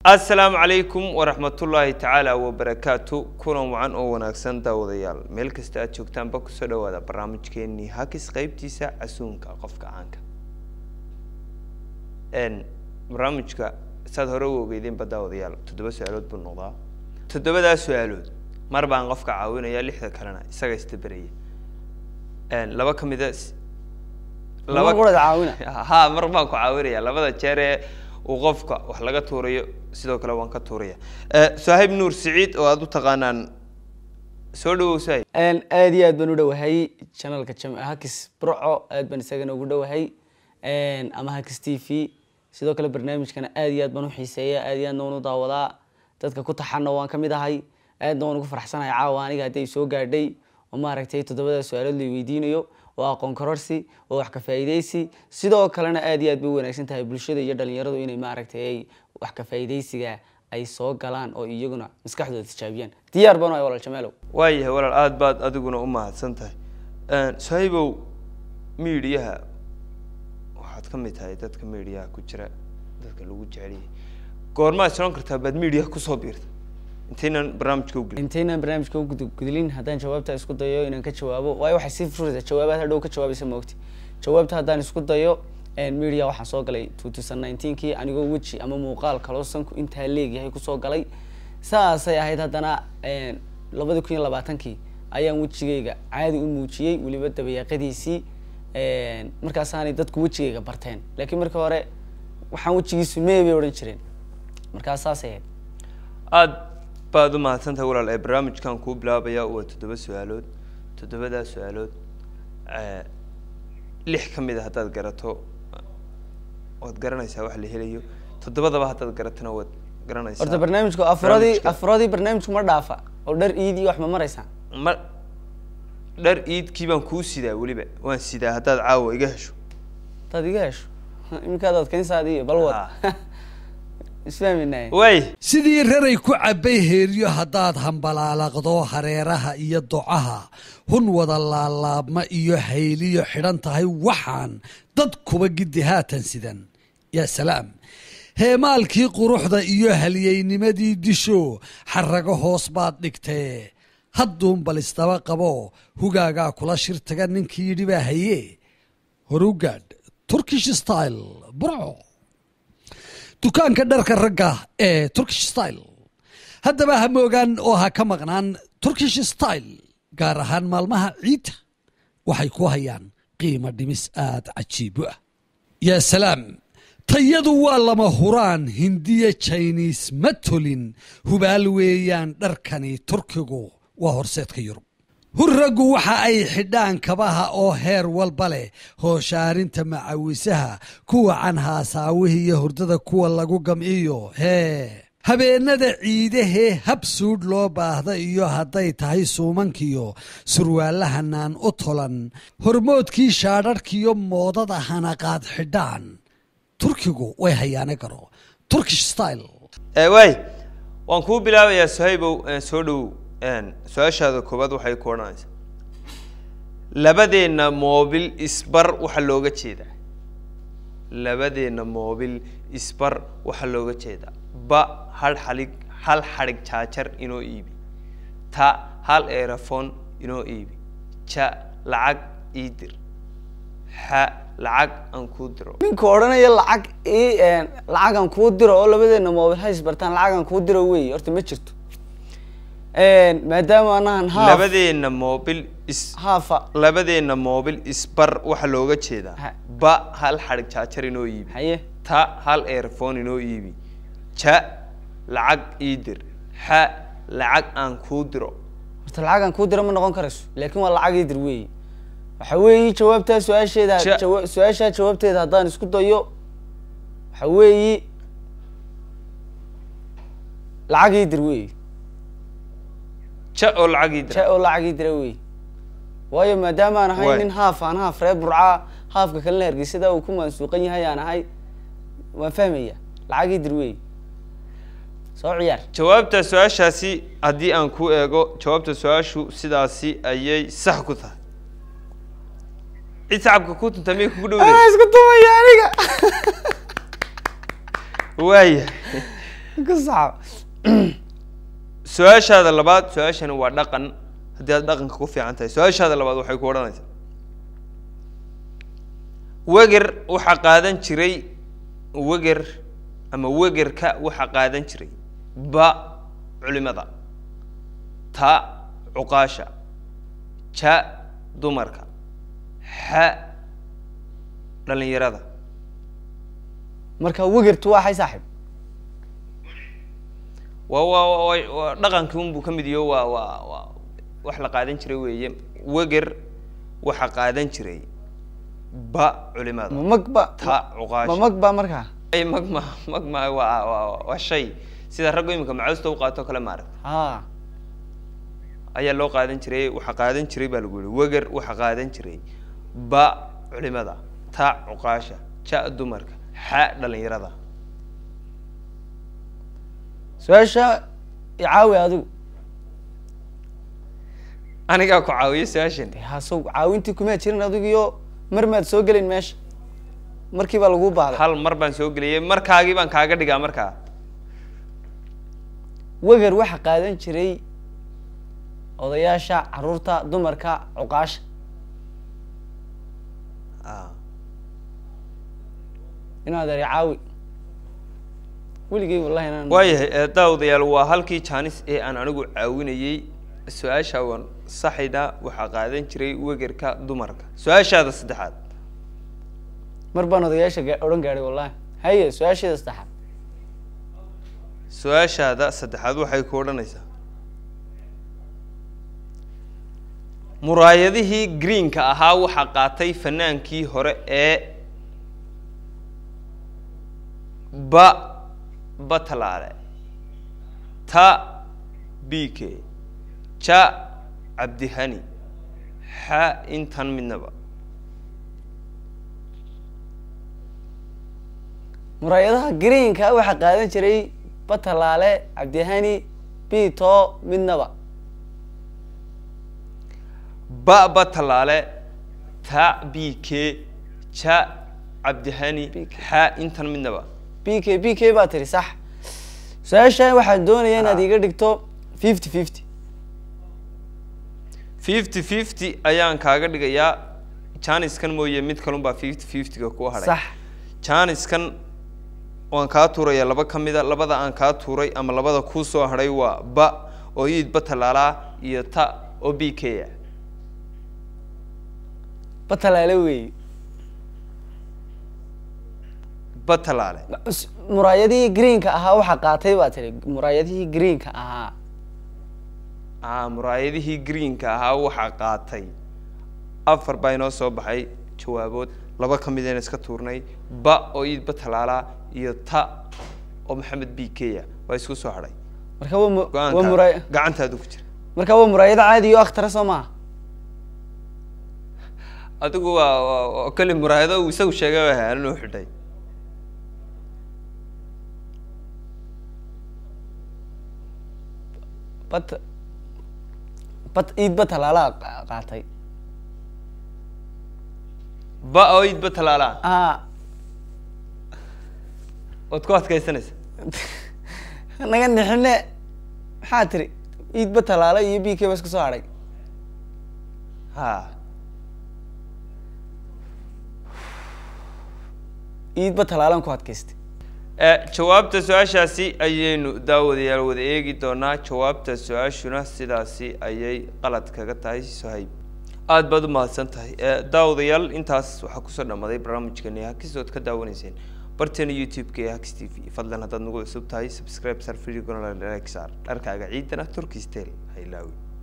asalaamu calaykum waraxmatullaahi tacaala wabarakaatu kulan wacan oo wanaagsan daawadayaal meel kasta aad joogtaanba kusoo dhawaada barnaamijkeenii hakis qeybtiisa casuunka qofka caanka n barnaamijka saad hore u ogeydeenba daawadayaal toddoba su-aalood buu noqdaa toddobadaa su-aalood mar baan qofka caawinaya lixda kalena isaga istaberaya laba ka mida Mar quraad caawina? ha mar baan ku caawinaya labada jeer ee uu qofka wax laga tuurayo sidoo kale waan ka tuuraya sahib nuur siciid oo aada u taqaanaan soo dhawow sahib Een, aad iyo aad baan u dhowahay channelka Jam- hakis burco aad baan isagana ugu dhowahay Een, ama hakis t v sidoo kale barnaamijkana aad iyo aad baan u xiiseeya aad iyo aadna waan u daawadaa dadka ku taxana waan ka mid ahay aadna waan ugu faraxsanahay caawa aniga haddii ay soo gaadhay oo maaragtay toddobada su-aalood la weydiinayo oo aqoon kororsi oo wax ka faa'iidaysi sidoo kalena aad iyo aad bay u wanaagsan tahay bulshada iyo dhalinyaradu inay maaragtay ay wax ka faa'iidaysiga ay soo galaan oo iyaguna maskaxdooda tijaabiyaan diyaar baan u ahay walaal jameelow waayahay walaal aada baad adiguna u mahadsan tahay sahibow miidiyaha waxaad ka mid tahay dadka miidiyaha ku jira dadka lagu jecelyahay goormaad soron kartaa baad miidiyaha kusoo biirta intaynan barnaamijka u gelin intaynaan barnaamijka u gudu- gudlin haddaan jawaabta isku dayo inaan ka jawaabo waayo waxay sii furaysaa jawaabaad hadhow ka jawaabaysa maogti jawaabta haddaan isku dayo media waxaan soo galay two thousand nineteenkii anigoo weji ama muuqaal kaloo sanku intaa leegyahay kusoo galay saasay ahayd haddana labadi kun iyo labaatankii ayaan wejigayga caadi u muujiyey weliba dabayaaqadiisii markaasaanay dadku wejigayga barteen laakiin markii hore waxaan wejigiisu mee bay odhan jireen markaas saasay ahayd aada baad u mahadsan tahay walaal ee barnaamijkan kuu bilaabaya waa toddoba su-aalood toddobadaa su-aalood lix ka mid a haddaad garato waad garanaysaa wax la helayo toddobadaba haddaad garatona waad garanaysaa horta barnaamijku afuradii Barnaamijka. afuradii barnaamijku ma dhaafa oo dhar iid iyo wax ma maraysaan ma dhar iidkii baan kuu sidaa weliba waan sidaa haddaad caawa iga hesho hadaad iga hesho iminkaad adkaynsaadi iyo balwad Ah. isfahminaye waay sidii raray ku cabbay heeryo haddaad hambalaalaqdo hareeraha iyo docaha hun wada laalaabma iyo hayliyo xidhan tahay waxaan dad kuba giddi haatan sidan yaa salaam heemaalkii quruxda iyo halyeynimadii disho xarrago hoos baad dhigtee hadduun bal isdaba qabo hugaagaa kula shir taga ninkii yidhi baa haye horugaadh turkish style burco dukaanka dharka ragga ee turkish style haddaba ha moogaan oo ha ka maqnaan turkish style gaar ahaan maalmaha ciidda waxay ku hayaan qiimo dhimis aada cajiibo ah yaa salaam tayadu waa lama huraan hindiya jiniis ma tolin hubaal weeyaan dharkani turkigu waa horseedka yurub hurraggu waxa ay xidhaan kabaha oo heer walba leh hooshaarinta macawisaha kuwa canhaasaawihi iyo hurdada kuwa lagu gamciyo hee habeennada ciidahee hab suudh loo baahda iyo hadday tahay suumankiyo surwaalahanaan u tolan hormoodkii shaadharhkiyo moodada hanaqaad xidhaan turkigu way hayaane garo turkish style Eh, waay waan kuu bilaabayaa sahibow eh, soo dhowow su-aashaada koowaad waxay ku odhanaysaa labadeenna moobil isbar waxaa looga jeedaa labadeenna moobil isbar waxaa looga jeedaa ba hal xalig hal xadhig jaajar inoo iibi ta hal erafon inoo iibi ja lacag ii dir xa lacag aan kuu diro ninka odhanaya lacag i lacagan kuu diro oo labadeena moobil hays bartaan lacagan kuu diro wey horta ma jirto maadaama anahan haaf labadeenna moobil is haafa labadeenna moobil isbar waxaa looga jeedaa Ha. ba hal xadhig jaajar inoo iibi haye ta hal earphone inoo iibi ja lacag ii dir xa lacag aan kuu diro horta lacagan kuu diro ma noqon karayso laakiin waa lacag idir wey waxa weeyi jawaabtaa su-aasheeda Ja- jawa- su-aashaa jawaabteeda haddaan isku dayo waxa weeyi lacag idir wey ja oo lacag ii ja dira oo lacag idira wey waayo maadaama aan ahay Waay. nin haaf aan haaf reer burcaa haafka kalena hargeysada uu ku mansuuqan yahay aan ahay waan fahmaya lacag idir wey soo ciyaar jawaabta su-aashaasi haddii aan ku eego jawaabta su-aashu sidaasi ayay sax ku tahay cid sacabka ku tunta miyay kugu dhowday isku tumaya aniga waaya ku saxo su-aashaada labaad su-aashani waa dhaqan haddii aad dhaqanka ku fiican tahay su-aashaada labaad waxay ku odhanaysaa weger waxaa qaadan jiray weger ama wegerka waxaa qaadan jiray ba culimada ta cuqaasha ja dumarka xa dhalinyarada marka wegertu waa xay saaxiib waa waa waa- waa dhaqankii unbuu ka mid yaho waa waa waa wax la qaadan jiray weeye weger waxaa qaadan jiray ba culimada ma mag ba ta cuqaasha ma mag ba markaa ay magma magma waa waa waa shay sida raggu iminka macawsta u qaato kale maaragta ha ayaa loo qaadan jiray waxaa qaadan jiray baa lagu yihi weger waxaa qaadan jiray ba culimada ta cuqaasha ja dumarka xa dhalinyarada su-aasha icaawi adigu anigaa ku caawiyo su-aashan de hasow caawintii kumaa jirin adigiyo mar maad soo gelin meesha markii baa laguu baahday hal mar baan soo geliyey markaagii baan kaaga dhigaa markaa weger waxa qaadan jiray odayaasha caruurta dumarka cuqaasha Ah. inaad eri caawi weligay wallahi inaan waayahay ee daawadayaal waa halkii jaanis ee aan anigu caawinayey su-aasha waan saxayna waxaa qaadan jiray wegerka dumarka su-aashaada saddexaad mar baan odayaasha ga- odhan gaadhay wallahi haye su-aasheeda saddexaad su-aashaada saddexaad waxay ku odhanaysaa muraayadihii greenka ahaa waxaa qaatay fanaankii hore ee ba batalaale ta b k ja cabdihani xa intan midnaba muraayadaha greenka waxaa qaadan jiray batalaale cabdihani bito midnaba ba batalaale ta b k ja cabdihani BK. xa intan midnaba b k b k baa tiri sax su-aashan waxaan doonaya inaad Ah. iga dhigto fifty fifty fifty fifty ayaan kaaga dhigayaa janiskan mooye mid kalun baa fifty fiftyga ku hadhay sax janiskan waan kaa tuuraya laba ka mida labada aan kaa tuuray ama labada kuu soo hadhay waa ba oo iid batalaalaa iyo ta oo b k a batalaale weeye batalaale S- muraayadihii greenka ahaa waxaa qaatay baa tiri muraayadihii greenka ahaa ah muraayadihii greenka ahaa waxaa qaatay afar baa inoo soo baxay jawaabood laba ka midayna iska tuurnay ba oo iid batalaalaa iyo ta oo maxamed b k a waa isku soo hadhay marka waa mu- waa go-aanka muraay gacantaadu ku jira marka waa muraayado caadi iyo akhtara soo maha adigu waa waa- waa keli muraayado uu isagu sheegay waa haanan u xidhay bat bat iid batalaalaa qa- qaatay ba oo iid batalaalaa ah waad ku adkaysanaysa naga nixine maxaa tiri iid batalaala iyo b k ba isku soo hadhay ha iid batalaalan ku adkaystay Eh, jawaabta su-aashaasi ayaynu daawadayaal wada eegi doonaa jawaabta su-aashuna sidaasi ayay qalad kaga tahay sohayb aad baad u mahadsan tahay Eh, daawadayaal intaas waxaa kusoo dhamaaday barnaamijkeeni hakis ood ka daawanayseen barteena youtube-ka ee hakis t v fadlan haddaad nagu cusub tahay subscribe sar video gonal like sar dharkaaga ciidana turkistel ha ilaawi